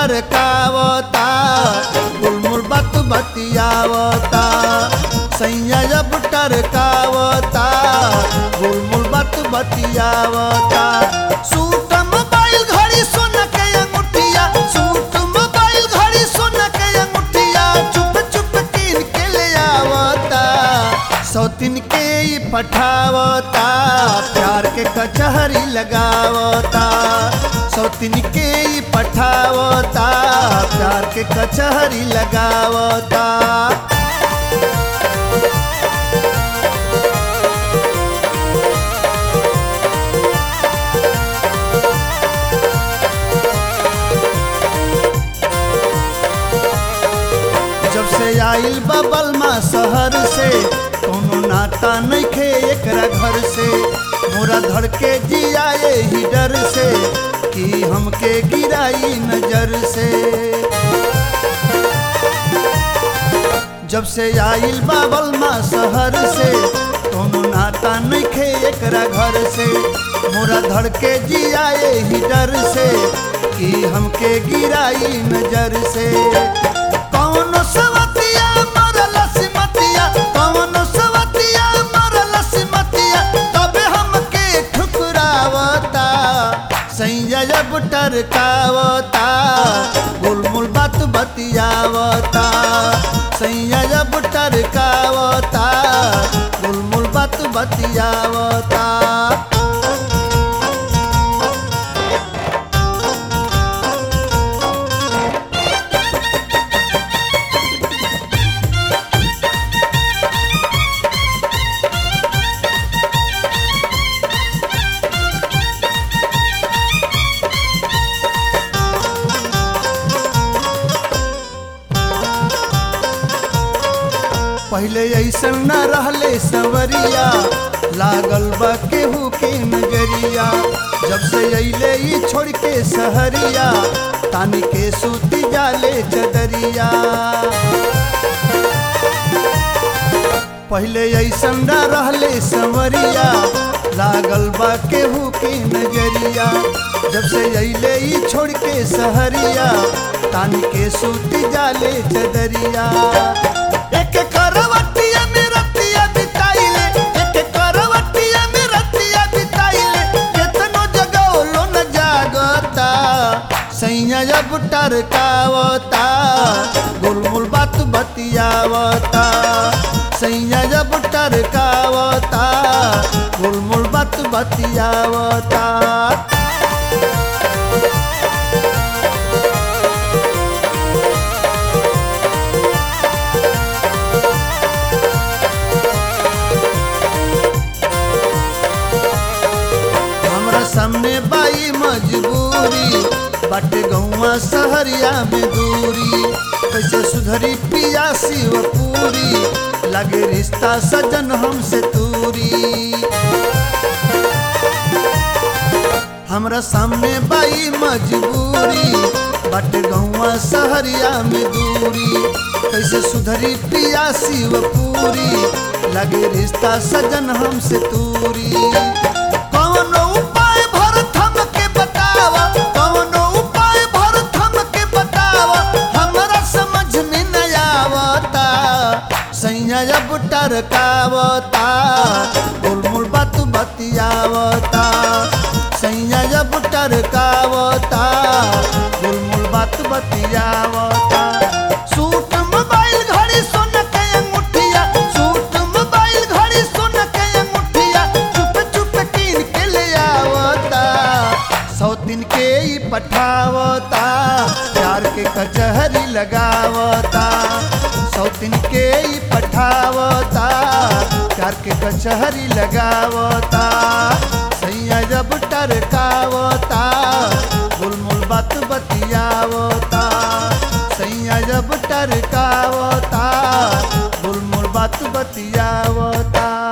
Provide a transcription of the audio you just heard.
टरकावता गुलमुल बात बतियावता सैया जब टरकावता गुलमुल बात बतियावता सूट मोबाइल घड़ी सुन के अंगूठिया सूट मोबाइल घड़ी सुन के अंगूठिया चुप चुप कीन के ले आवता सौतिन के ही पठावता प्यार के कचहरी लगावता सौतिन के ही पठावता प्यार के कचहरी लगावता जब से आइल बबल माँ शहर से कोनो नाता नहीं खे एकरा घर से मोरा धड़ के जिया ही डर से कि हमके गिराई नजर से जब से आइल बाबल माँ शहर से कोनो नाता नहीं खे एकरा घर से मोरा धड़ के जिया ही डर से कि हमके गिराई नजर से कौन सवतिया मरल सिमतिया कौन सवतिया मरल सिमतिया तबे हमके ठुकरावता सैया जब टरकावता गुलमुल बात बतियावता सैया जब टरकावता गुलमुल बात बतियावता पहले ऐसा न रहले सवरिया लागल बा केहू के नजरिया जब से अइले ई छोड़ के सहरिया तानी के सूती जाले चदरिया पहले ऐसा न रहले सवरिया लागल बा केहू के नजरिया जब से अइले ई छोड़ के सहरिया तानी के सूती जाले चदरिया एक करवटिया में रतिया बिताइले एक करवटिया में रतिया बिताइले केतनो जगौलो न जागता सैया जब टरकावता गुलमुल बात बतियावता सैया जब टरकावता गुलमुल बात बतियावता हमरा सामने बाई मजबूरी बाटे गौवा सहरिया में दूरी कैसे सुधरी पिया शिवपुरी लगे रिश्ता सजन हमसे दूरी हमरा सामने बाई मजबूरी बाटे गौवा सहरिया में दूरी कैसे सुधरी पिया शिवपुरी लगे रिश्ता सजन हमसे दूरी कौन उपाय भरत हमके बतावा कौन उपाय भरत हमके बतावा हमरा समझ में न आवता सैया जब टरकावता गुलमुल बात बतियावता सैया जब टरकावता गुलमुल बात बतियावता सूट मोबाइल घड़ी सुन के अंगूठिया सूट मोबाइल घड़ी सुन के अंगूठिया चुप चुप कीन के ले आवता सौ दिन के ही पठावता प्यार के कचहरी लगावता सौ दिन के ही पठावता प्यार के कचहरी लगावता सैया जब टरकावता गुलमुल बात बतियावता सैया जब टरकावता गुलमुल बात बतियावता